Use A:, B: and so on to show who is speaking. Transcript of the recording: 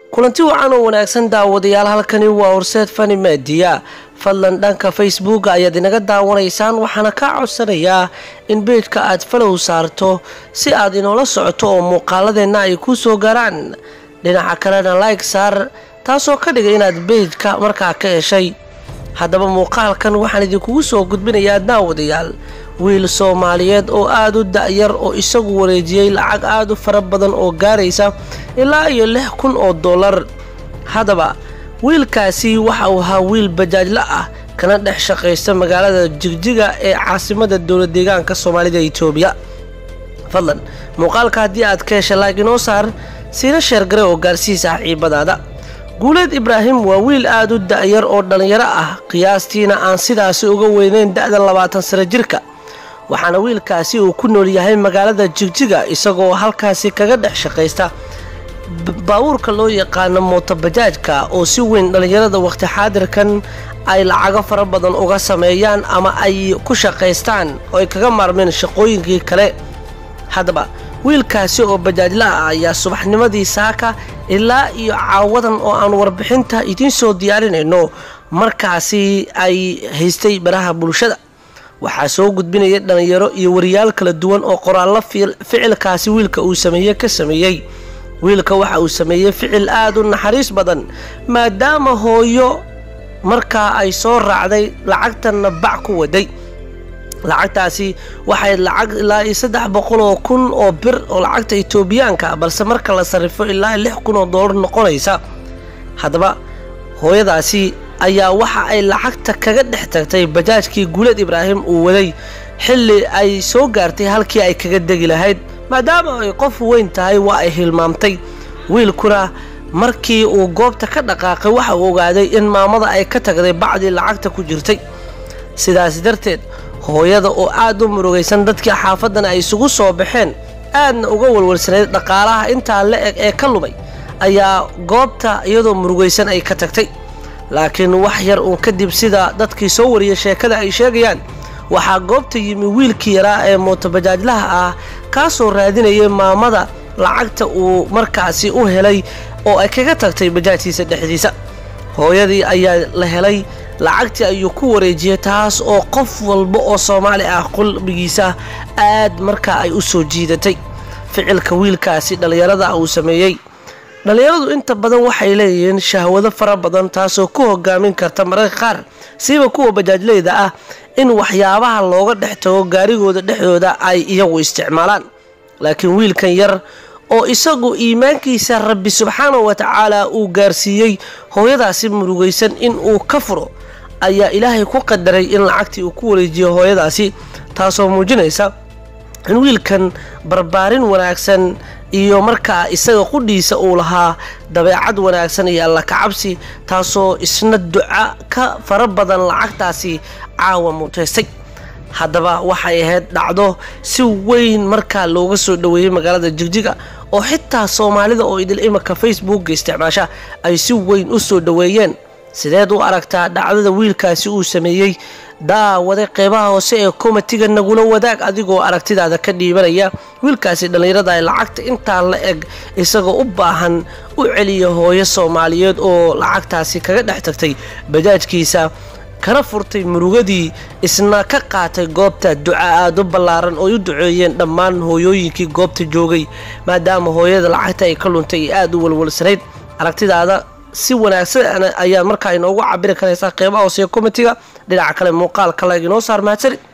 A: kulanti wacan oo wanaagsan daawadayaal halkani waa horseed fani maadiya fadlan dhanka facebooka ayaad inaga daawanaysaan waxaana kaa codsanayaa in beejka aad falow saarto si aad inoola socoto oo muuqaaladeenna ay kuu soo gaaraan dhinaca kalena like saar taasoo ka dhigay inaad beejka markaa ka heshay haddaba muuqaalkan waxaan idinkugu soo gudbinayaa daawadayaal wiil soomaaliyeed oo aada u da-yar oo isagu wareejiyey lacag aada u fara badan oo gaaraysa ilaa iyo lix kun oo dollar haddaba wiilkaasi waxa uu ahaa wiil bajaajla ah kana dhex shaqaysta magaalada jigjiga ee caasimada dowla deegaanka soomaalida itoobiya fadlan muuqaalka haddii aad ka hesha laag inoo saar siina sheergare oo gaarsiii saaxiibadaada guuleed ibraahim waa wiil aada u da-yar oo dhallinyaro ah qiyaastiina aan sidaasi uga weyneyn da-da labaatan sano jirka waxaana wiilkaasi uu ku nool yahay magaalada jigjiga isagoo halkaasi kaga dhex shaqaysta baabuurka loo yaqaano mootobajaajka oo si weyn dhallinyarada waqti xaadirkan ay lacago fara badan uga sameeyaan ama ay ku shaqaystaan oo ay kaga maarmeen shaqooyinkii kale haddaba wiilkaasi oo bajaajla ah ayaa subaxnimadii saaka ilaa iyo caawadan oo aan warbixinta idiin soo diyaarinayno markaasi ay haystay baraha bulshada waxaa soo gudbinaya dhallinyaro iyo wariyaal kala duwan oo qoraallo ficilkaasi wiilka uu sameeye ka sameeyey wiilka waxa uu sameeyey ficil aada u naxariis badan maadaama hooyo markaa ay soo raacday lacagtanna bac ku waday lacagtaasi waxay lacag ilaa iyo saddex boqol oo kun oo bir oo lacagta itoobiyaanka balse marka la sarrifo ilaa lix kun oo doolar noqonaysa haddaba hooyadaasi ayaa waxa ay lacagta kaga dhex tagtay bajaajkii guuleed ibraahim uu waday xilli ay soo gaartay halkii ay kaga degi lahayd maadaama ay qof weyn tahay waa ay hilmaamtay wiilkuna markii uu goobta ka dhaqaaqay waxa uu ogaaday in maamada ay ka tagday bacdii lacagta ku jirtay sidaas darteed hooyada oo aada u murugaysan dadkii xaafadan ay isugu soo baxeen aadna uga walwalsanayd dhaqaalaha intaa la eg ee ka lumay ayaa goobta iyadoo murugaysan ay ka tagtay laakiin wax yar uun kadib sida dadkii soo wariyay sheekada ay sheegayaan waxaa goobta yimi wiilkii yaraa ee mootobajaajlaha ah kaasoo raadinayay maamada lacagta uu markaasi u helay oo ay kaga tagtay bajaajkiisa dhexdiisa hooyadii ayaa la helay lacagtii ayuu ku wareejiyey taas oo qof walba oo soomaali ah qalbigiisa aad markaa ay u soo jiidatay ficilka wiilkaasi dhallinyarada uu sameeyey dhallinyaradu inta badan waxay leeyihiin shahwado fara badan taasoo ku hogaamin karta mararka qaar siiba kuwa bajaajleyda ah in waxyaabaha looga dhex tago gaarigooda dhexdooda ay iyagu isticmaalaan laakiin wiilkan yar oo isagu iimaankiisa rabbi subxaanahu wa tacaala uu gaarsiiyey hooyadaasi murugaysan in uu ka furo ayaa ilaahay ku qadaray in lacagtii uu ku wareejiyo hooyadaasi taasoo muujinaysa in wiilkan barbaarin wanaagsan iyo markaa isaga qudhiisa uu lahaa dabeecad wanaagsan iyo alla kacabsi taasoo isna duca ka fara badan lacagtaasi caawa muutaystay haddaba waxay ahayd dhacdo si weyn markaa looga soo dhoweeyey magaalada jigjiga oo xitaa soomaalida oo idil imanka facebooka isticmaasha ay si weyn u soo dhoweeyeen sideed u aragtaa dhacdada wiilkaasi uu sameeyey daawade qeybaha hoose ee komatiga nagula wadaag adigoo aragtidaada ka dhiibanaya wiilkaasi dhallinyarada ay lacagta intaa la eg isagoo u baahan u celiya hooyo soomaaliyeed oo lacagtaasi kaga dhex tagtay bajaajkiisa kana furtay murugadii isna ka qaatay goobta duca aada u ballaaran oo u duceeyeen dhammaan hooyooyinkii goobta joogay maadaama hooyada lacagta ay ka luntay ee aada u walwalsanayd aragtidaada si wanaagsan ayaa markaa inoogu cabiri karaysaa qeybaha hoosee komitiga dhinaca kale muuqaalka lag inoo saar mahadsanid